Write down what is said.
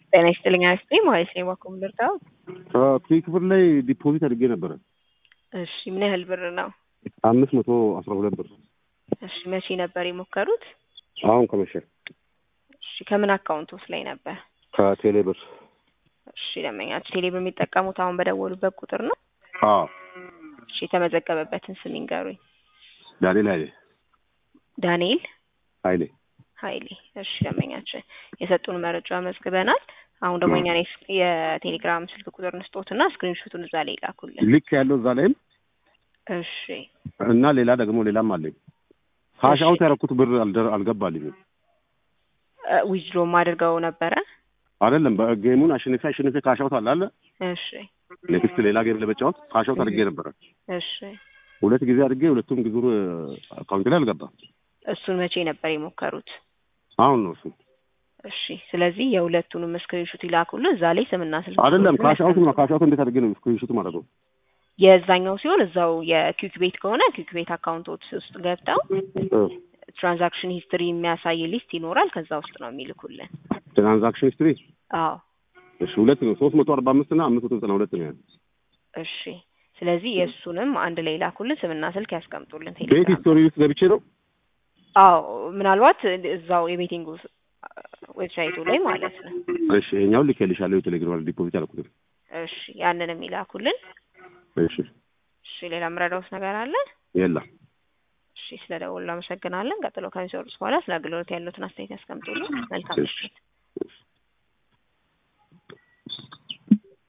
ጤና ይስጥልኝ አስቴ ማለት ነው። ባኮ ምልርታው ክፍል ክፍል ላይ ዲፖዚት አድርጌ ነበረ እሺ፣ ምን ያህል ብር ነው? አምስት መቶ አስራ ሁለት ብር እሺ፣ መቼ ነበር የሞከሩት? አሁን ከመሸ እሺ፣ ከምን አካውንቶስ ላይ ነበር? ከቴሌ ብር እሺ፣ ደንበኛችሁ ቴሌ ብር የሚጠቀሙት አሁን በደወሉበት ቁጥር ነው? አዎ እሺ፣ የተመዘገበበትን ስም ይንገሩኝ። ዳንኤል ኃይሌ ዳንኤል ኃይሌ ኃይሌ። እሺ፣ ደንበኛችን የሰጡን መረጃ መዝግበናል። አሁን ደግሞ እኛ የቴሌግራም ስልክ ቁጥር እንስጦትና ስክሪንሾቱን እዛ ላይ ላኩልን። ልክ ያለው እዛ ላይም እሺ እና ሌላ ደግሞ ሌላም አለኝ። ካሻውት ያደረኩት ብር አልደር- አልገባልኝም። ዊዝድሮም አድርገው ነበረ። አይደለም በጌሙን አሸንፌ አሸንፌ ካሻውት አለ አለ እሺ ኔክስት ሌላ ጌም ለመጫወት ካሻውት አድርጌ ነበረ። እሺ ሁለት ጊዜ አድርጌ ሁለቱም ጊዜ አካውንት ላይ አልገባም። እሱን መቼ ነበር የሞከሩት? አሁን ነው እሱ እሺ ስለዚህ የሁለቱንም ስክሪንሹት ይላኩልን። እዛ ላይ ስምና ስልክ አይደለም ካሻውት ነው። ካሻውት እንዴት አድርጌ ነው ስክሪንሾት ማለት ነው? የዛኛው ሲሆን እዛው የኪክ ቤት ከሆነ ኪክ ቤት አካውንቶች ውስጥ ገብተው ትራንዛክሽን ሂስትሪ የሚያሳይ ሊስት ይኖራል። ከዛ ውስጥ ነው የሚልኩልን። ትራንዛክሽን ሂስትሪ አዎ እሺ፣ ሁለት ነው ሶስት መቶ አርባ አምስት እና አምስት መቶ ዘጠና ሁለት ነው ያለው። እሺ ስለዚህ የእሱንም አንድ ላይ ላኩልን። ስምና ስልክ ያስቀምጡልን። ቤት ቴሌግራም ሂስቶሪ ውስጥ ገብቼ ነው አዎ ምናልባት እዛው የቤቲንግ ዌብሳይቱ ላይ ማለት ነው። እሺ፣ ይኸኛውን ልኬልሻለሁ። የቴሌግራም ዲፖዚት አልኩት። እሺ ያንንም ይላኩልን። እሺ፣ እሺ ሌላ የምረዳውት ነገር አለ? የለም እሺ ስለ ደወሉ አመሰግናለን። ቀጥሎ ከሚሰሩት በኋላ ስለ አገልግሎት ያሉትን አስተያየት ያስቀምጡልን። መልካም ምሽት።